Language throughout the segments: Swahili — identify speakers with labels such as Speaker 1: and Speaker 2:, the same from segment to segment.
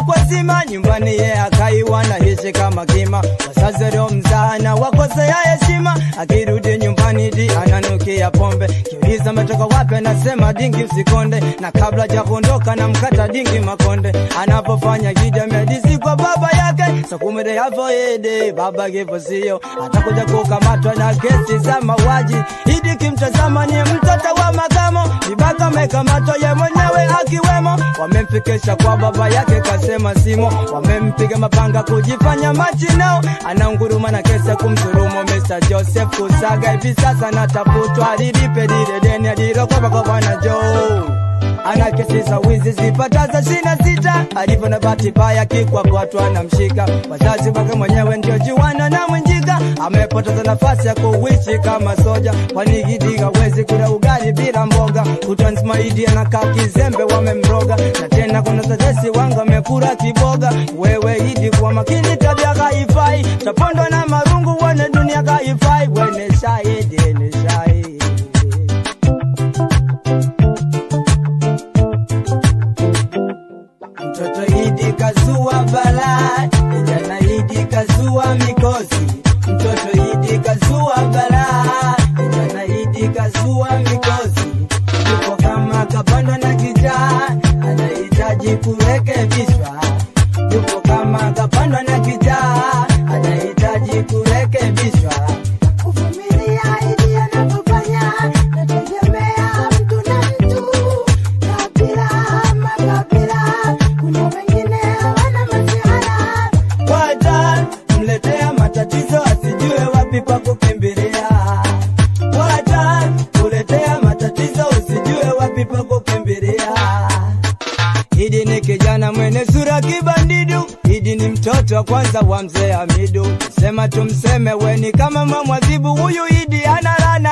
Speaker 1: kwa zima nyumbani ye akaiwa na hishi kama kima wazazi waliomzaa wakosea heshima akirudi nyumbani di ananukia pombe kiuliza ametoka wapi anasema dingi usikonde na kabla ja kuondoka na mkata dingi makonde anapofanya gida medisi kwa baba yake sakumede yavo ede baba kivo sio atakuja kukamatwa na kesi za mauaji idi kimtazama ni mtoto wa makamo vibaka amekamatwa ye mwenyewe akiwemo wamemfikisha kwa baba yake kasema simo wamempiga mapanga kujifanya machinao anaunguruma na kesi ya kumdhulumu Mr. Joseph Kusaga hivi sasa natafutwa alilipe lile deni alilokopa kwa bwana Joe ana kesi za wizi zipataza shina sita alivyo na bahati mbaya kikwa kwatu anamshika wazazi wake mwenyewe ndio juana na mwenjika amepoteza nafasi ya kuishi kama soja kwani Gidi hawezi kula ugali bila mboga kutwa nzima Idi anakaa kizembe wamemroga na tena kuna tetesi wanga amekula kiboga wewe Idi kwa makini tabia haifai tapondwa na marungu wane dunia haifai wene shahidi ni shahidi Mtoto Idi kazua balaa, kijana Idi kazua mikosi. Mtoto Idi kazua balaa, kijana Idi kazua mikosi. Yuko kama kapanda na kijaa, anahitaji kurekebishwa. Yuko kama kapanda na kijaa, anahitaji kurekebishwa.
Speaker 2: Kuvumilia ili anapofanya, nategemea mtu na mtu, kabila ama kabila. Kuna wengine hawana masihara,
Speaker 1: Wata mletea matatizo asijue wapi pa kukimbilia. Wata kuletea matatizo usijue wapi pa kukimbilia. Idi ni kijana mwenye sura kibandidu, Idi ni mtoto wa kwanza wa mzee Hamidu. Sema tumseme weni kama mamwadhibu, huyu Idi ana rana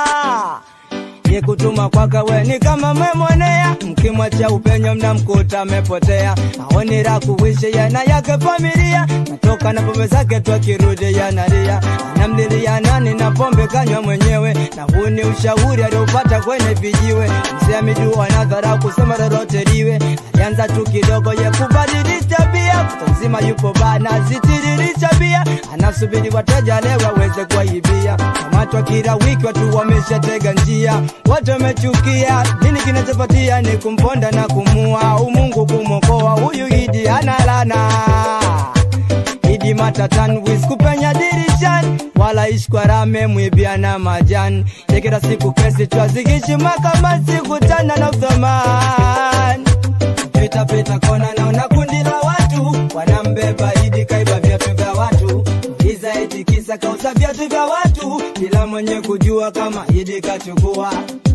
Speaker 1: ye kutuma kwaka weni kama memwonea, mkimwacha upenyo mnamkuta amepotea. Aoni la kuishi yana yake familia, natoka na pombe zake tu akirudi yanalia, anamlilia nani na pombe kanywa mwenyewe, na huu ni ushauri aliopata kwenye vijiwe. Mzee Hamidu anadhara kusema lolote liwe, alianza tu kidogo ye kubadilisha bia, kuta nzima yupo bana zitiririsha bia, anasubiri wateja leo waweze kuwaibia. Kamatwa kila wiki watu wameshatega njia, watu wamechukia. Nini kinachopatia ni kumponda na kumua, umungu kumokoa huyu Idi analana Idi matatan wis kupenya dirishani wala ishkwarame mwibia na majani tekera siku kesi twazigishi makamasi kutana na uthamani pita pita kona naona kundi la watu wanambeba Idi kaiba viatu vya watu Iza eti kisa kauza viatu vya watu bila mwenye kujua kama Idi kachukua